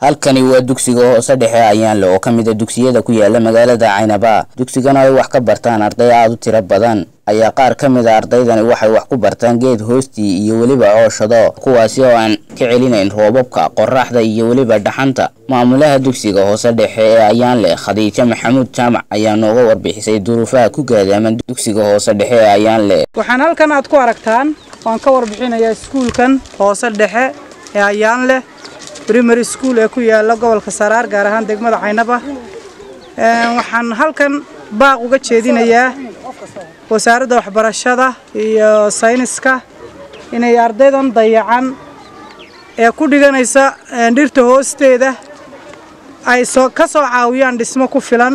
halkani waa dugsiga hoose dhexe ayaanle oo ka mid a dugsiyada ku yaala magaalada caynaba dugsigana ay wax ka bartaan arday aada u tiro badan ayaa qaar ka mid a ardaydani waxay wax ku bartaan geed hoostii iyo weliba cooshado kuwaasi oo aan ka celinayn roobabka qoraxda iyo weliba dhaxanta maamulaha dugsiga hoose dhexe ee ayaanle khadiijo maxamuud jaamac ayaa nooga warbixisay duruufaha ku gaadaaman dugsiga hoose dhexe ee ayaanle waxaan halkan aad ku aragtaan waan ka warbixinayaa iskuulkan hoose dhexe ee ayaanleh primary school ee ku yaala gobolka saraar gaar ahaan degmada caynaba waxaan halkan baaq uga jeedinayaa wasaaradda waxbarashada iyo sayniska inay ardaydan dayacan ee ku dhiganaysa dhirta hoosteeda ay soo ka soo caawiyaan dhismo ku filan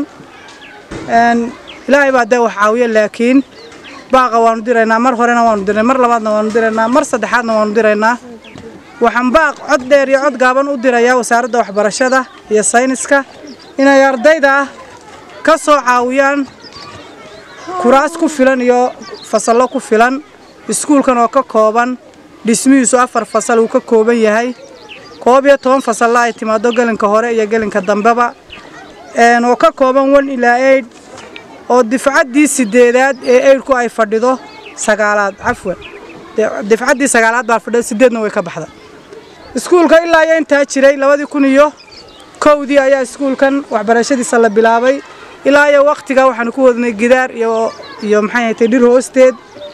ilaahay baa dee wax caawiya laakiin baaqa waanu diraynaa mar horena waanu diraynaa mar labaadna waanu diraynaa mar saddexaadna waanu diraynaa waxaan baaq cod dheer iyo cod gaaban u dirayaa wasaaradda waxbarashada iyo sayniska inay ardayda ka soo caawiyaan kuraas ku filan iyo fasallo ku filan iskuulkan oo ka kooban dhismihiisu afar fasal uu ka kooban yahay koob iyo toban fasalla ay timaado gelinka hore iyo gelinka dambeba oo ka kooban one ilaa eid oo difcaddii sideedaad ee eidhku ay fadhido sagaalaad cafwan difcaddii sagaalaad baa fadhida sideedna way ka baxda iskuulka ilaa iyo intaa jiray labadii kun iyo kowdii ayaa iskuulkan waxbarashadiisa la bilaabay ilaa iyo wakhtigaa waxaanu ku wadnay gidaar iyo iyo maxay ahatay dhir hoosteed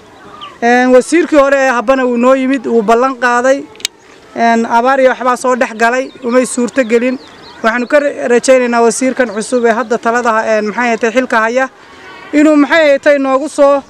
wasiirkii hore ee habbana wuu noo yimid wuu ballan qaaday abaar iyo waxbaa soo dhex galay umay suurto gelin waxaanu ka rajaynaynaa wasiirkan cusub ee hadda talada maxay ahatay xilka haya inuu maxay ahatay noogu soo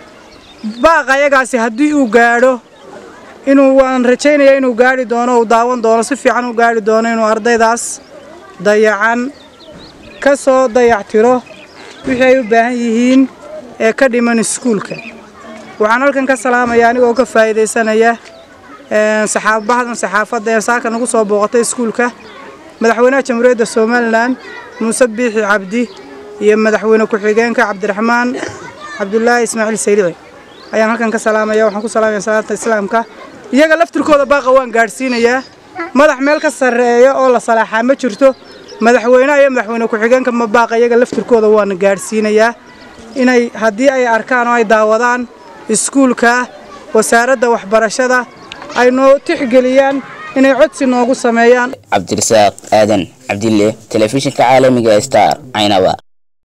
baaqa ayagaasi haddii uu gaadho inuu waan rajaynaya inuu gaari doono uu daawan doono si fiican u gaari doono inuu ardaydaas dayacan ka soo dayactiro wixii ay u baahan yihiin ee ka dhiman iskuulka waxaan halkan ka salaamaya anigoo ka faa'iidaysanaya saxaabadan saxaafadda ee saaka nagu soo booqatay iskuulka madaxweynaha jamhuuriyadda somalilan muuse biixi cabdi iyo madaxweyne ku-xigeenka cabdiraxmaan cabdulaahi ismaaciil sayrici ayaan halkan ka salaamaya waxaan ku salaamaya salaata islaamka iyaga laftirkooda baaqa waan gaadhsiinayaa madax meel ka sarreeya oo la salaaxaa ma jirto madaxweynaha iyo madaxweyne ku-xigeenka ma baaqa iyaga laftirkooda waana gaadhsiinayaa inay haddii ay arkaan oo ay daawadaan iskuulka wasaaradda waxbarashada ay noo tixgeliyaan inay codsi noogu sameeyaan cabdirasaaq aadan cabdille telefishinka caalamiga star caynaba